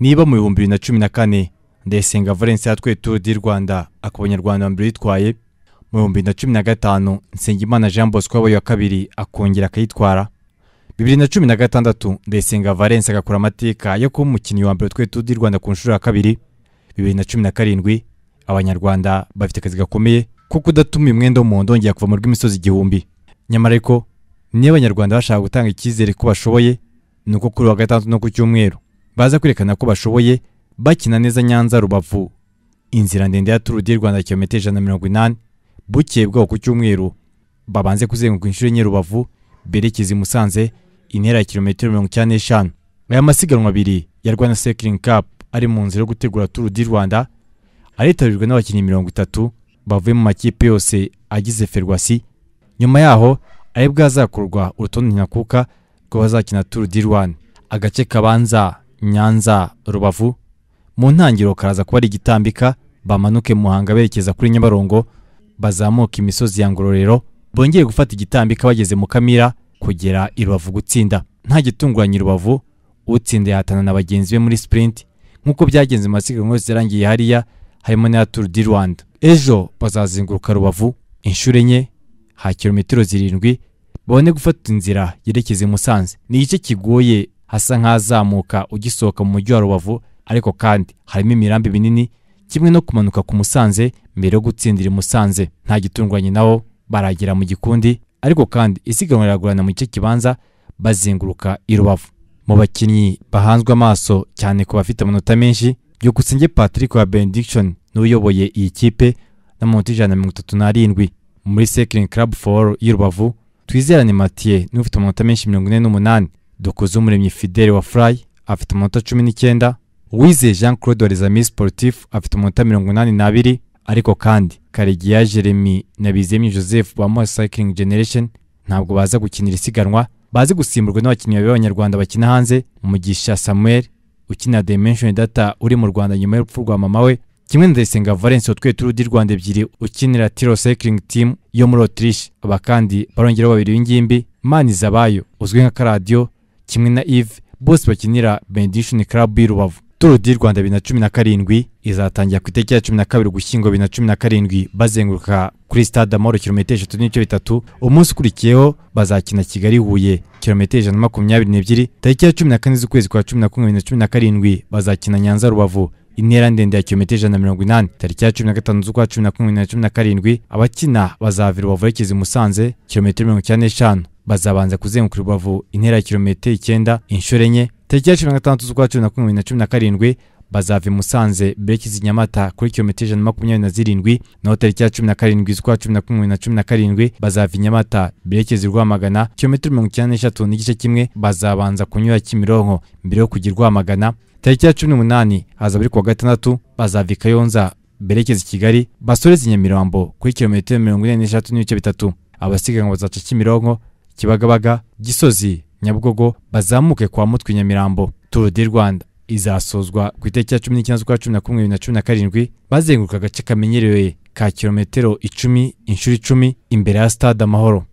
niba mu bihumbi bibiri na cumi na kane ndayisenga valence yatwaye turu di rwanda akaba abanyarwanda bambere yitwaye mu bihumbi bibiri na cumi na gatanu nsengimana jean bosco wabaye wa kabiri akongera akayitwara bibiri na cumi na gatandatu ndayisenga valence agakora amateka yo kuba umukinnyi wa mbere utwaye turu di rwanda ku nshuro ya kabiri bibiri na cumi na karindwi abanyarwanda bafite akazi gakomeye ko kudatuma umwenda w'umuhondo wongera kuva mu rw'imisozi igihumbi nyamara ariko niyo abanyarwanda bashaka gutanga icyizere ko bashoboye ni uko kuri wa gatandatu no ku cyumweru baza kwerekana ko bashoboye bakina neza nyanza rubavu inzira ndende ya turu di rwanda kilometero ijana na mirongo inani bukeye bwaho ku cyumweru babanze kuzenguruka inshuro enye rubavu berekeza i musanze intera ya kilometero mirongo icyenda n'eshanu aya masiganwa abiri ya rwanda sekiringi kapu ari mu nzira yo gutegura turu di rwanda aritabirwa n'abakinnyi mirongo itatu bavuye mu makipe yose agize ferwasi nyuma yaho ari bwazakorwa urutonde nyakuka rw'abazakina turu di rwanda agace kabanza nyanza rubavu mu ntangiriro karaza kuba ari igitambika bamanuke muhanga berekeza kuri nyabarongo bazamuka imisozi ya ngororero bongeye gufata igitambika bageze mu kamira kugera i rubavu gutsinda nta gitunguranye rubavu utsinda yahatana na bagenzi be muri sprint nk'uko byagenze mu masiganwa yose yarangiye hariya harimo n'iya turu di rwanda ejo bazazenguruka rubavu inshuro enye ha kilometero zirindwi babone gufata inzira yerekeza i musanze ni igice kigoye hasa nk'ahazamuka ugisohoka mu mujyi wa rubavu ariko kandi harimo imirambi minini kimwe no kumanuka ku musanze mbere yo gutsindira i musanze nta gitunguranye naho baragera mu gikundi ariko kandi isiganwa riragorana mu gice kibanza bazenguruka i rubavu mu bakinnyi bahanzwe amaso cyane ku bafite amanota menshi byukusenge patrick wa benediction n'uyoboye iyi kipe n'amanota ijana na mirongo itatu n'arindwi muri sekiringi club for y'i rubavu twizerane matiye n'ufite amanota menshi mirongo ine n'umunani dukoze umuremyi fidele wa furayi afite amanota cumi n'icyenda uwizeye jean claude wa rezami sportif afite amanota mirongo inani n'abiri ariko kandi karegiya jeremy na bizemye joseph ba moya cycling generation ntabwo baza gukinira isiganwa bazi gusimburwa n'abakinnyi babiri b'abanyarwanda bakina hanze umugisha samuel ukina dimension data uri mu rwanda nyuma y'urupfu rwa mama we kimwe na ndayisenga valence watwaye turu di rwanda ebyiri ukinira tiro cycling team yo muri autriche aba kandi barongeraho babiri b'ingimbi manizabayo uzwi nka karadiyo kimwe na eve bose bakinira benediction club y'i rubavu turu di rwanda bibiri na cumi na karindwi izatangira ku itariki ya cumi na kabiri ugushyingo bibiri na cumi na karindwi bazenguruka kuri stade amahoro kilometero eshatu n'ibice bitatu umunsi ukurikiyeho bazakina kigali huye kilometero ijana na makumyabiri n'ebyiri tariki ya cumi na kane z'ukwezi kwa cumi na kumwe bibiri na cumi na karindwi bazakina nyanza rubavu intera ndende ya kilometero ijana na mirongo inani tariki ya cumi na gatanu z'ukwa cumi na kumwe bibiri na cumi na karindwi abakina bazava i rubavu berekeza i musanze kilometero mirongo icyenda n'eshanu bazabanza kuzenguruka rubavu intera ya kilometero icyenda inshuro enye tariki ya cumi na gatandatu z'ukwa cumi na kumwe bibiri na cumi na karindwi bazava i musanze berekeza i nyamata kuri kilometero ijana na makumyabiri na zirindwi naho tariki ya cumi na karindwi z'ukwa cumi na kumwe bibiri na cumi na karindwi bazava i nyamata berekeza i rwamagana kilometero mirongo icyenda n'eshatu n'igice kimwe bazabanza kunyura kimironko mbere yo kujya i rwamagana tariki ya cumi n'umunani haza buri kuwa gatandatu bazava i kayonza berekeza i kigali basoreze i nyamirambo kuri kilometero mirongo ine n'eshatu n'ibice bitatu abasiganwa bazaca kimironko kibagabaga gisozi nyabugogo bazamuke kwa mutwe nyamirambo turu di rwanda izasozwa ku itariki ya cumi n'icyenda z'ukwa cumi na kumwe bibiri na cumi na karindwi bazenguruka agace kamenyerewe ka kilometero icumi inshuro icumi imbere ya stade amahoro